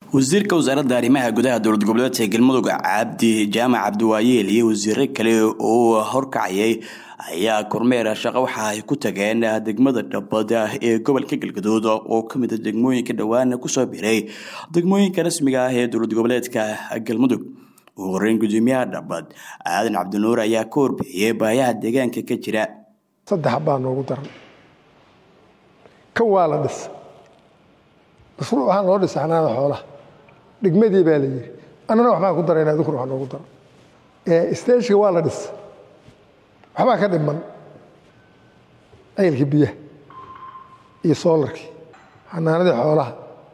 wasiirka wasaaradda arrimaha gudaha dowlad goboleedka galmudug cabdi jaamac cabdiwaayeel iyo wasiiro kale oo horkacayay ayaa kormeer shaqo waxa ay ku tageen degmada dhabad ee gobolka galgaduud oo kamid a degmooyinka dhowaan kusoo biray degmooyinka rasmiga ah ee dowlad goboleedka galmudug ugu horeyn gudoomiyaha dhabad aadan cabdinuur ayaa ka warbixiyey baayaha deegaanka ka jira saddex baa noogu daran kan waa la dhis mashruuc waxaa loo dhisa xanaanada xoolaha dhigmadii baa la yidhi annana waxbaan ku darayna adukuna wax noogu daro stageka waa la dhis waxbaa ka dhiman ceylkii biyaha iyo soolarkii xanaanadii xoolaha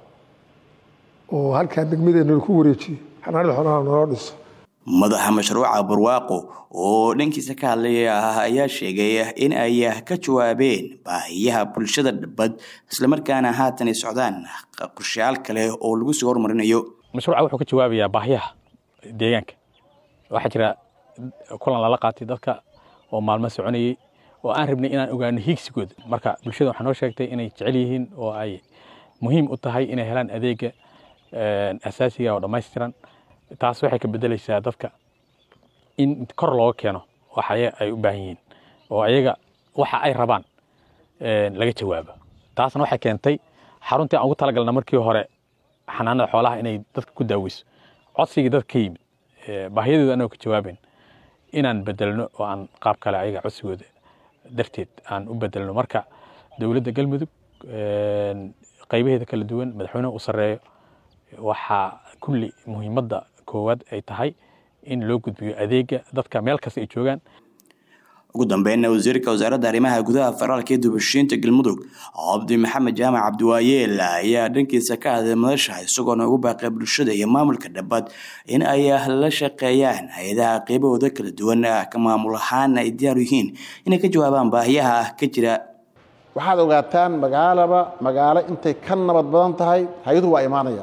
oo halkaan degmadeenna ku wareejiyo xanaanadii xoolaha naloo dhiso madaxa mashruuca barwaaqo oo dhankiisa ka hadlaya ayaa sheegay in ay ka jawaabeen baahiyaha bulshada dhabad islamarkaana haatan ay socdaan qorshayaal kale oo lagu soo hormarinayo mashruuca wuxuu ka jawaabayaa baahiyaha deegaanka waxaa jira kulan lala qaatay dadka oo maalmo soconayey oo aan rabnay inaan ogaano hiigsigooda marka bulshada waxaa noo sheegtay inay jecel yihiin oo ay muhiim u tahay inay helaan adeega asaasiga oo dhammaystiran taas waxay ka bedelaysaa dadka in kor looga keeno waxa ay u baahan yihiin oo ayaga waxa ay rabaan laga jawaabo taasna waxay keentay xaruntii aan ugu talagalna markii hore xanaanada xoolaha inay dadka ku daaweyso codsigii dadka ka yimid baahiyadooda anagoo ka jawaaben inaan bedelno oo aan qaab kale ayaga codsigooda darteed aan u bedelno marka dowladda galmudug qaybaheeda kala duwan madaxweyneha u sarreeyo waxaa kulli muhiimadda koowaad ay tahay in loo gudbiyo adeega dadka meel kasta ay joogaan ugu dambeynna wasiirka wasaaradda arrimaha gudaha federaalka ee dubashiinta galmudug cabdi maxamed jaamac cabdiwaayeel ayaa dhankiisa ka hadlay madasha isagoona ugu baaqay bulshada iyo maamulka dhabad in ay la shaqeeyaan hay-adaha qeybahooda kala duwan ka maamul ahaana ay diyaar yihiin inay ka jawaabaan baahiyaha ka jira waxaad ogaataan magaalaba magaalo intay ka nabad badan tahay hay-aduhu waa imaanaya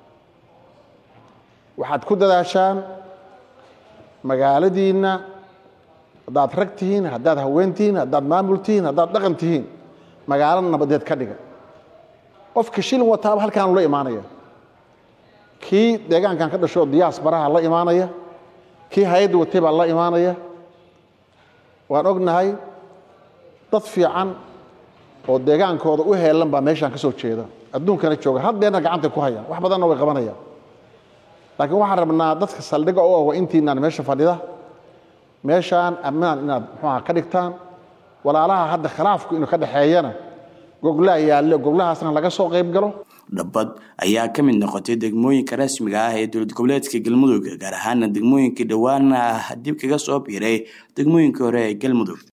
waxaad ku dadaashaan magaaladiinna haddaad rag tihiin haddaad haween tihiin haddaad maamul tihiin haddaad dhaqan tihiin magaalo nabadeed ka dhiga qofka shilin wataaba halkaanu la imaanaya kii deegaankan ka dhasho diyaas baraha la imaanaya kii hay-adda watay baa la imaanaya waan ognahay dad fiican oo deegaankooda u heelan baa meeshaan ka soo jeeda adduunkana jooga haddeerna gacantay ku hayaan wax badanna way qabanayaan laakiin waxaan rabnaa dadka saldhiga u ah intiinaan meesha fadhida meeshaan ammaan inaad muxuuha ka dhigtaan walaalaha hadda khilaafku inuu ka dhexeeyana goglaha yaalle goglahaasna laga soo qayb galo dhabad ayaa ka mid noqotay degmooyinka rasmiga ah ee dowlad goboleedka galmudug gaar ahaana degmooyinkii dhowaana dib kaga soo biiray degmooyinkii hore ee galmudug